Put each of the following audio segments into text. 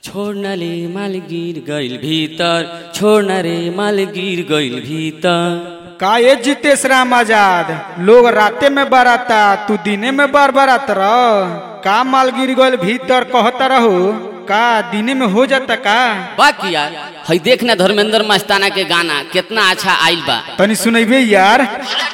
छोड्न रे माल गिर गइल भीतर छोड्न रे माल गिर गइल भीतर का ये जितेश राम आजाद लोग राते में बराता तू दिने में बार बरात रह का माल गिर गल भीतर कहता रहो का दिने में हो जाता का बाकी यार हई देख ना धर्मेंद्र मस्ताना के गाना कितना अच्छा आइल बा तनी सुनैबे यार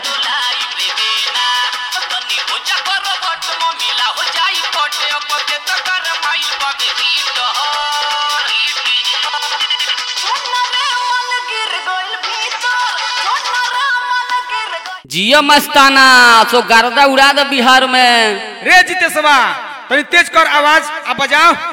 जिया मस्ताना सो गर्दा उड़ा दे बिहार में रे जितेशवा तनी तेज कर आवाज आ बजाओ